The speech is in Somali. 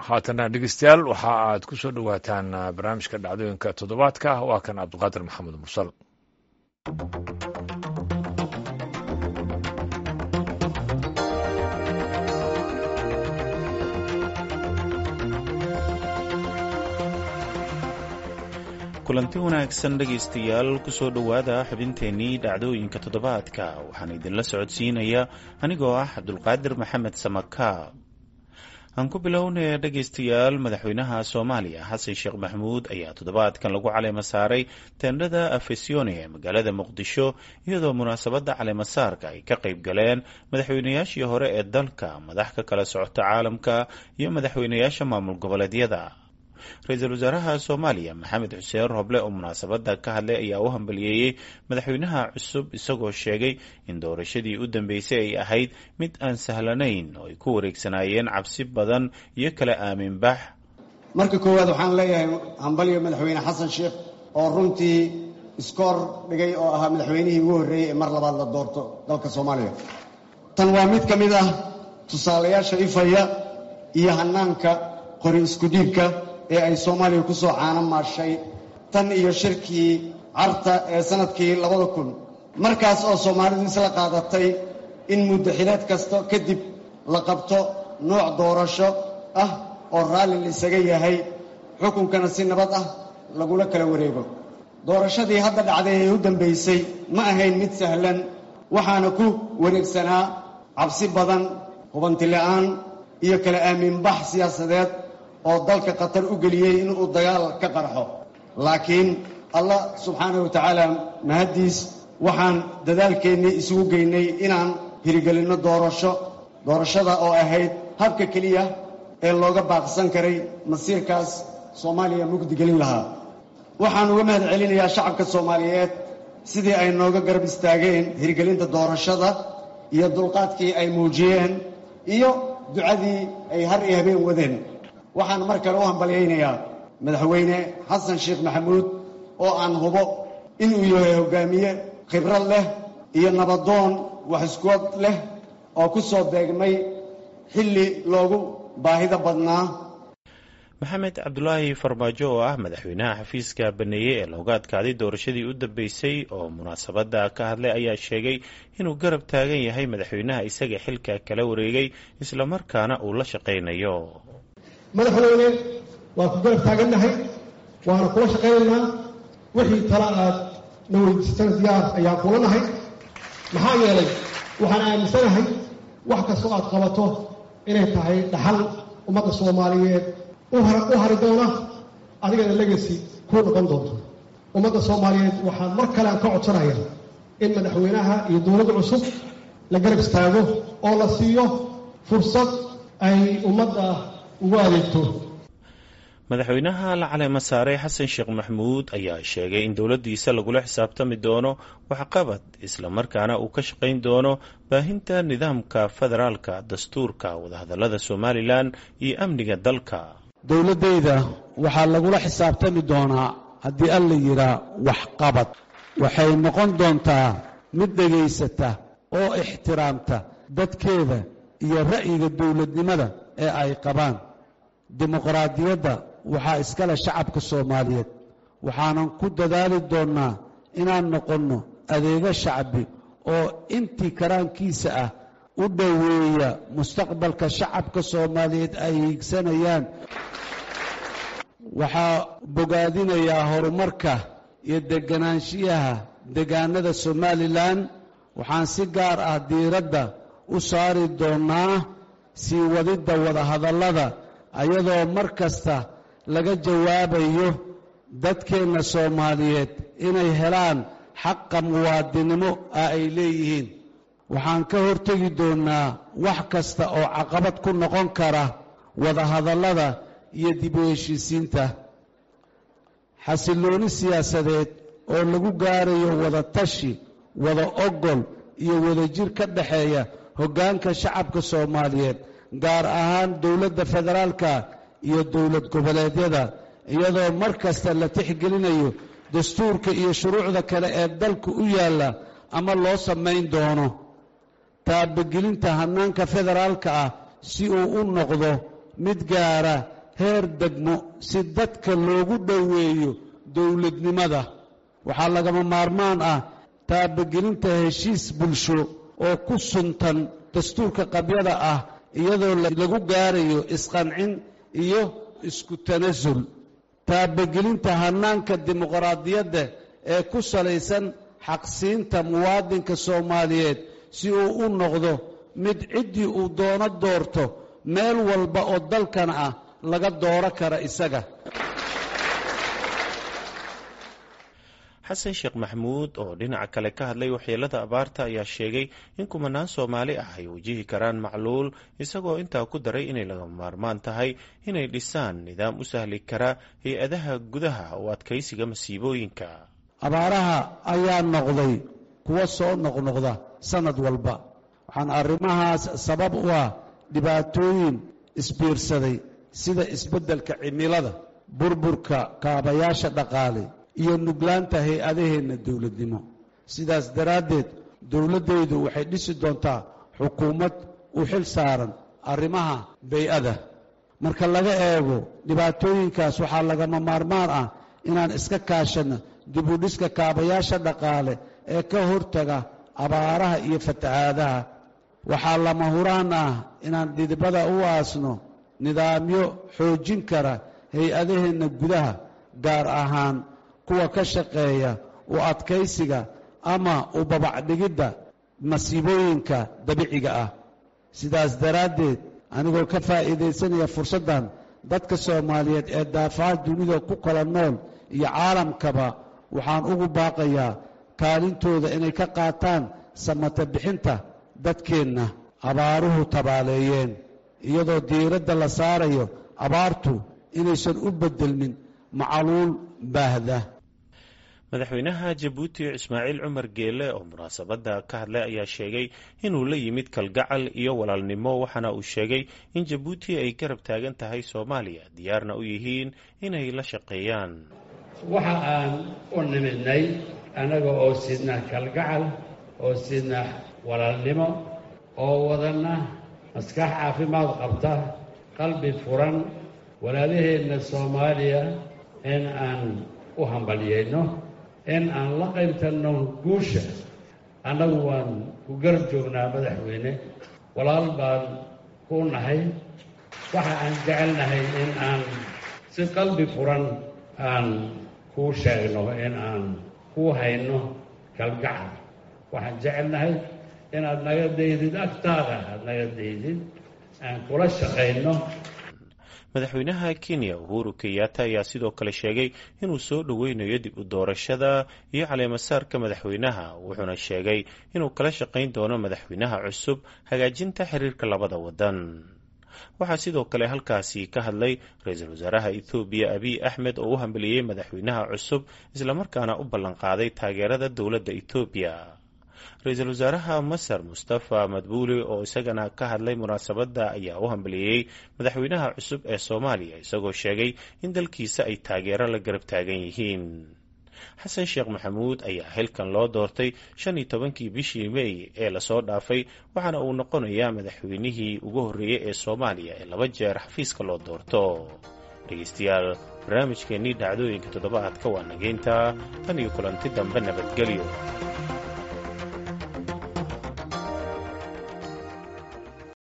haatana dhegeystayaal waxa aad ku soo dhowaataan barnaamijka dhacdooyinka toddobaadka waa kan cabdiqaadir maxamed mursal kulanti wanaagsan dhegaystayaal kusoo dhowaada xubinteennii dhacdooyinka toddobaadka waxaan idinla socodsiinaya anigoo ah cabdulqaadir maxamed samakaab aan ku bilownaya dhegaystayaal madaxweynaha soomaaliya xasan sheekh maxamuud ayaa toddobaadkan lagu caleema saaray teendhada afesione ee magaalada muqdisho iyadoo munaasabadda caleemasaarka ay ka qayb galeen madaxweynayaashii hore ee dalka madax ka kala socota caalamka iyo madaxweynayaasha maamul goboleedyada ra-iisul wasaaraha soomaaliya maxamed xuseen roble oo munaasabadda ka hadlay ayaa u hambaliyeeyey madaxweynaha cusub isagoo sheegay in doorashadii u dambeysay ay ahayd mid aan sahlanayn oo ay ku wareegsanaayeen cabsi badan iyo kala aaminbax marka koowaad waxaan leeyahay hambalyo madaxweyne xasan sheekh oo runtii iskoor dhigay oo ahaa madaxweynihii ugu horreeyey ee mar labaad la doorto dalka soomaaliya tan waa mid ka mid ah tusaalayaasha ifaya iyo hanaanka qori iskudhiibka ee ay soomaaliya ku soo caano maashay tan iyo shirkii carta ee sannadkii labada kun markaas oo soomaalidu isla qaadatay in muddo xileed kasta kadib la qabto nooc doorasho ah oo raalli la isaga yahay xukunkana si nabad ah lagula kala wareego doorashadii hadda dhacday ee u dambaysay ma ahayn mid sahlan waxaana ku wareegsanaa cabsi badan hubantila'aan iyo kala aaminbax siyaasadeed oo dalka khatar u geliyey inuu dagaal ka qarxo laakiin allah subxaanahu wa tacaala mahaddiis waxaan dadaalkeennii isugu geynay inaan hirigelinno doorasho doorashada oo ahayd habka keliya ee looga baaqsan karay masiirkaas soomaaliya mugdigelin lahaa waxaan uga mahad celinayaa shacabka soomaaliyeed sidii ay nooga garab istaageen hirgelinta doorashada iyo dulqaadkii ay muujiyeen iyo ducadii ay har iyo habeen wadeen waxaan mar kale u hambalyaynayaa madaxweyne xasan sheekh maxamuud oo aan hubo inuu yahay hoggaamiye khibrad leh iyo nabadoon wax iskuod leh oo ku soo beegmay xilli loogu baahida badnaa maxamed cabdulaahi farmaajo oo ah madaxweynaha xafiiska baneeye ee looga adkaaday doorashadii u dambeysay oo munaasabadda ka hadlay ayaa sheegay inuu garab taagan yahay madaxweynaha isaga xilka kala wareegay islamarkaana uu la shaqaynayo madaxweyne waa ku garab taagannahay waana kula shaqaynaynaa wixii tala aad na weydiisatana diyaar ayaan kula nahay maxaa yeelay waxaan aaminsanahay wax kastoo aad qabato inay tahay dhaxal ummadda soomaaliyeed u hari doona adigana legasi kuu noqon doonto ummadda soomaaliyeed waxaan mar kale aan ka codsanaya in madaxweynaha iyo dowladda cusub la garab istaago oo la siiyo fursad ay ummadda ugu adeegto madaxweynaha la caleema saaray xasan sheekh maxamuud ayaa sheegay in dowladdiisa lagula xisaabtami doono waxqabad islamarkaana uu ka shaqayn doono baahinta nidaamka federaalka dastuurka wadahadallada somalilan iyo amniga dalka dowladdayda waxaa lagula xisaabtami doonaa haddii alla yidhaa waxqabad waxay noqon doontaa mid dhegaysata oo ixtiraamta dadkeeda iyo ra'yiga dowladnimada ee ay qabaan dimuqraadiyadda waxaa iskale shacabka soomaaliyeed waxaanan ku dadaali doonnaa inaan noqonno adeego shacbi oo intii karaankiisa ah u dhoweeya mustaqbalka shacabka soomaaliyeed ay hiigsanayaan waxaa bogaadinayaa horumarka iyo deganaanshiyaha degaanada somalilan waxaan si gaar ah diiradda u saari doonnaa sii wadidda wadahadallada ayadoo mar kasta laga jawaabayo dadkeenna soomaaliyeed inay helaan xaqa muwaadinimo ah ay leeyihiin waxaan ka hortegi doonnaa wax kasta oo caqabad ku noqon kara wadahadallada iyo dib u heshiisiinta xasillooni siyaasadeed oo lagu gaarayo wada tashi wada ogol iyo wadajir ka dhexeeya hoggaanka shacabka soomaaliyeed gaar ahaan dowladda federaalka iyo dowlad goboleedyada iyadoo mar kasta la tixgelinayo dastuurka iyo shuruucda kale ee dalka u yaalla ama loo samayn doono taabagelinta hannaanka federaalka ah si uu u noqdo mid gaara heer degmo si dadka loogu dhoweeyo dowladnimada waxaa lagama maarmaan ah taabagelinta heshiis bulsho oo ku suntan dastuurka qabyada ah iyadoo lagu gaarayo isqancin iyo isku tanasul taabagelinta hannaanka dimuqraadiyadda ee ku salaysan xaqsiinta muwaadinka soomaaliyeed si uu u noqdo mid ciddii uu doono doorto meel walba oo dalkan ah laga dooro kara isaga xasan sheekh maxamuud oo dhinaca kale ka hadlay waxyeelada abaarta ayaa sheegay in kumanaan soomaali ah ay wajihi karaan macluul isagoo intaa ku daray inay lagama maarmaan tahay inay dhisaan nidaam u sahli kara hay-adaha gudaha oo adkaysiga masiibooyinka abaaraha ayaa noqday kuwa soo noqnoqda sannad walba waxaan arrimahaas sabab u ah dhibaatooyin isbiirsaday sida isbeddelka cimilada burburka kaabayaasha dhaqaale iyo nuglaanta hay-adaheenna dowladnimo sidaas daraaddeed dowladdaydu waxay dhisi doontaa xukuumad u xil saaran arrimaha bay-ada marka laga eego dhibaatooyinkaas waxaa lagama maarmaan ah inaan iska kaashanno dibudhiska kaabayaasha dhaqaale ee ka hortaga abaaraha iyo fatahaadaha waxaa lama huraan ah inaan dhidibada u aasno nidaamyo xoojin kara hay-adaheenna gudaha gaar ahaan kuwa ka shaqeeya u adkaysiga ama u babacdhigidda masiibooyinka dabiiciga ah sidaas daraaddeed anigoo ka faa'iidaysanaya fursaddan dadka soomaaliyeed ee daafaha dunida ku kala nool iyo caalamkaba waxaan ugu baaqayaa kaalintooda inay ka qaataan samata bixinta dadkeenna abaaruhu tabaaleeyeen iyadoo diiradda la saarayo abaartu inaysan u beddelmin macaluul baahda madaxweynaha jabuuti ismaaciil cumar geele oo munaasabadda ka hadlay ayaa sheegay inuu la yimid kalgacal iyo walaalnimo waxaana uu sheegay in jabuuti ay garab taagan tahay soomaaliya diyaarna u yihiin inay la shaqeeyaan waxa aan u nimidnay annaga oo sidna kalgacal oo sidna walaalnimo oo wadanna maskax caafimaad qabta qalbi furan walaalaheenna soomaaliya in aan u hambalyayno in aan la qaybtanno guusha annagu waan ku garab joognaa madaxweyne walaal baan ku nahay waxa aan jecelnahay in aan si qalbi furan aan kuu sheegno in aan kuu hayno kalgacal waxaan jecelnahay inaad naga daydid agtaada aad naga daydid aan kula shaqayno madaxweynaha kenya uhuru kenyatta ayaa sidoo kale sheegay inuu soo dhoweynayo dib u doorashada iyo caleemasaarka madaxweynaha wuxuuna sheegay inuu kala shaqayn doono madaxweynaha cusub hagaajinta xiriirka labada wadan waxaa sidoo kale halkaasi ka hadlay ra-iisul wasaaraha ethoobiya abiy axmed oo u hambeliyey madaxweynaha cusub islamarkaana u ballanqaaday taageerada dowladda ethoobiya ra-iisul wasaaraha masar mustafa madbuuli oo isagana ka hadlay munaasabadda ayaa u hambeliyey madaxweynaha cusub ee soomaaliya isagoo sheegay in dalkiisa ay taageero la garab taagan yihiin xasan sheekh maxamuud ayaa xilkan loo doortay shan iyo tobankii bishii mey ee lasoo dhaafay waxaana uu noqonayaa madaxweynihii ugu horreeyey ee soomaaliya ee laba jeer xafiiska loo doorto dhegeystayaal barnaamijkeennii dhacdooyinka toddobaadka waa nageynta tan iyo kulanti dambe nabadgelyo